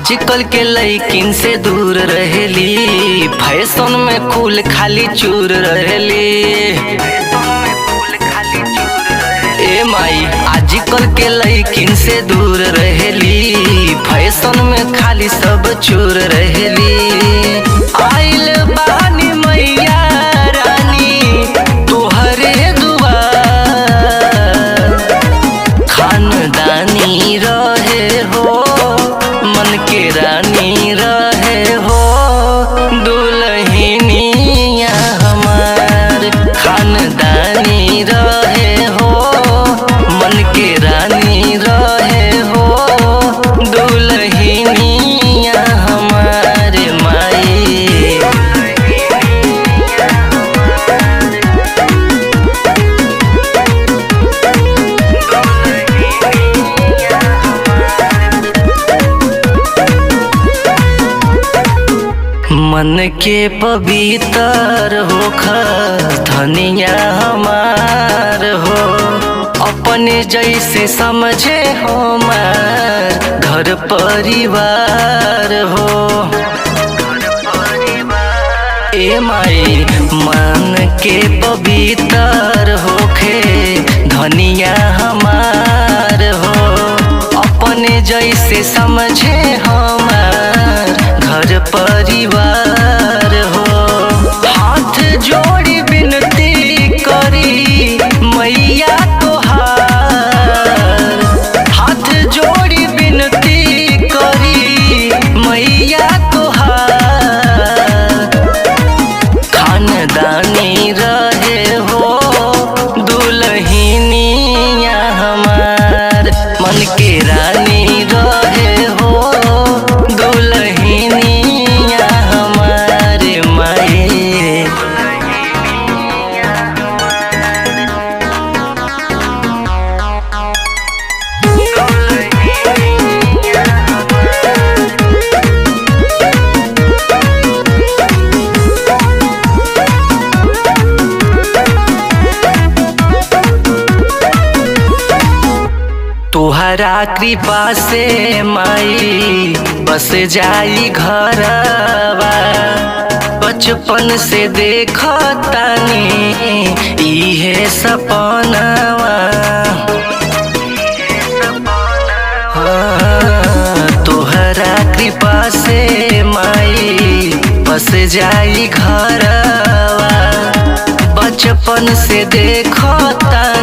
आजकल के लइकिन से दूर रहेली फैशन में कुल खाली चूर रहेली ए माई आजकल के लइकिन से दूर रहेली फैशन में खाली सब चूर रहेली आइल बानी मैया रानी तोहरे दुआर खानदानी रहे हो मन के रानी रहे हो दुल्हनिया हमार खानदानी रहे हो मन के रानी रहे हो दुल्हनिया हमार माई मन के पवित्र होख धनिया हमार हो अपने जैसे समझे हमार घर परिवार हो ए माई मन के पवित्र होखे धनिया हमार हो अपने जैसे समझे हमार घर परिवार हो हाथ जोड़ी विनती करी मैया तोहार हाथ जोड़ी विनती करी मैया तोहार खानदानी रहे हो दुल्हनिया हमार मन के रानी रहे हो दुल्हनिया हमार माए तुहरा कृपा से माई बस जाई घरवा बचपन से देखतानी इहे सपनवा हाँ, तोहरा कृपा से माई बस जाई घरवा बचपन से देखतानी